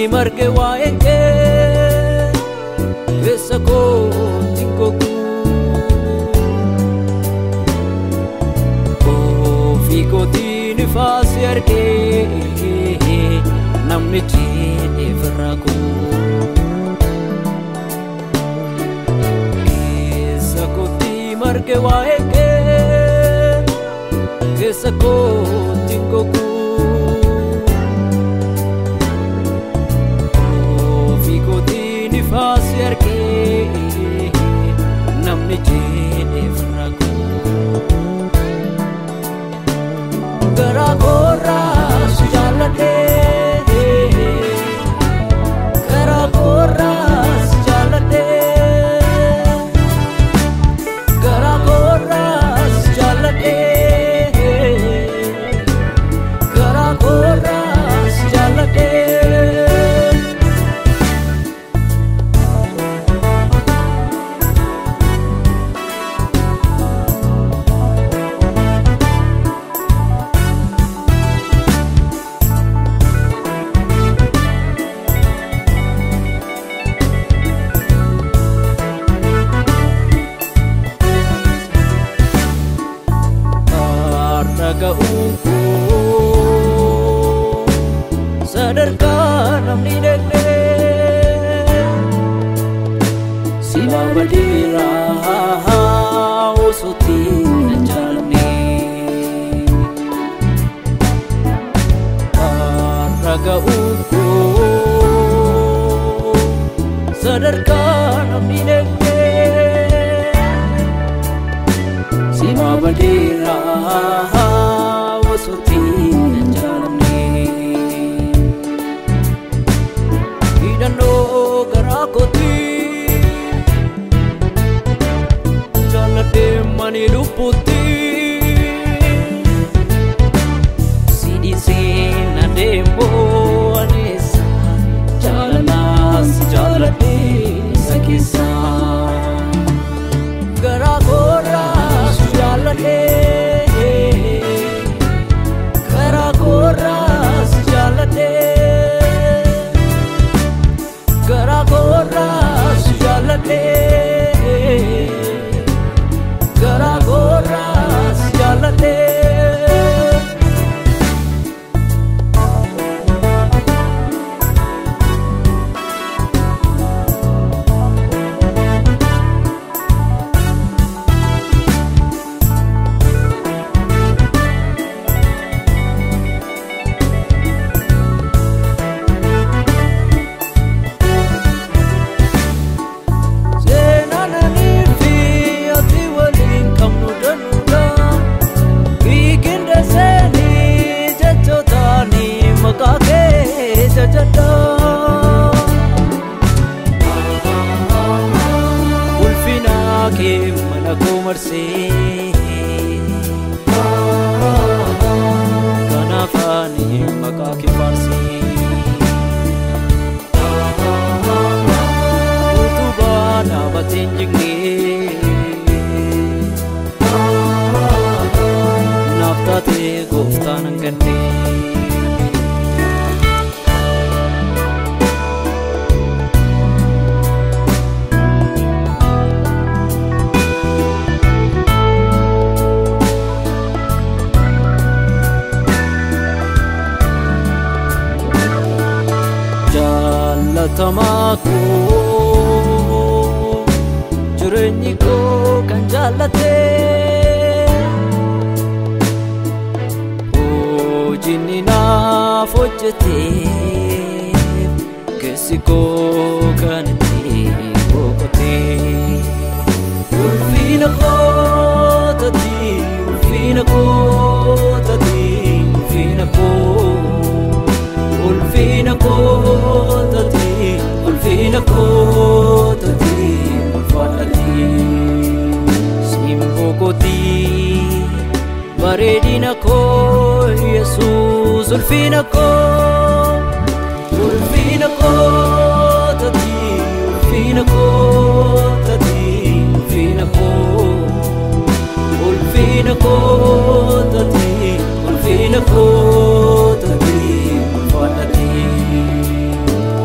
marge waa'een kee keessa kootti gogu ofii kootiin ifaasi argee namni jedheef irraa keessa kootti marge waa'een kee keessa kootti gogu ofii kootiin ifaasi argee namni jedheef irraa garaa koorraas jaalladhee garaa koorraas jaalladhee garaa koorraas jaalladhee garaa koorraas jaalladhee. dhaga'uun koo sadarkaa namni dhaqnee silaa badeeraa osootti hin jaalne dhaga'uun koo sadarkaa namni dhaqnee Sima badera osoti jaalamne hidhannoo garaa kooti jaalladhee mani lubbuutti sidhiisee na deemoo aneessa jaalalaas jaalladhee isa keessaa. garaa koorraas jaalladhee garaa koorraas jaalladhee garaa koorraas jaalladhee garaa koorraas jaalladhee. Seenaananii fi ati waliin qabnu danuudha. Hiikinda seenii jechootaanii maqaa kee jajadha. Ulfina kee mana koo marsee. Kanaaf ani maqaa kee faarsee. utubaa dhaabateen jignee naaf taatee gooftaan hangannee jaallatamaa koo jireenyi koo kan jaallatee hojiinni naaf hojjetee keessi koo kan itti boqotee ulfina kootati ulfina kootati ulfina koo ulfina kootati ulfina kootati ulfaadhati simboo kooti bareedina koo yesuus ulfina koo ulfina kootati ulfina kootati ulfina koo ulfina kootati ulfina kootati ulfaadhati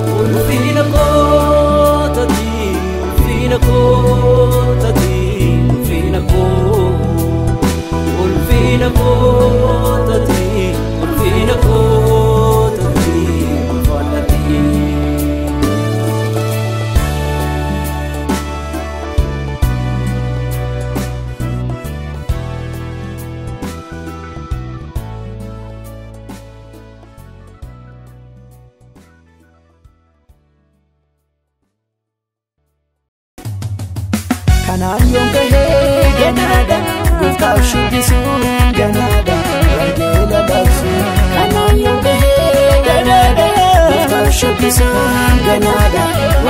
kanaan yoon gahee ganaadha gooftaaf shubbisuun ganaadha wangeela labsuun kanaan yoon gahee ganaadha gooftaaf shubbisuun ganaadha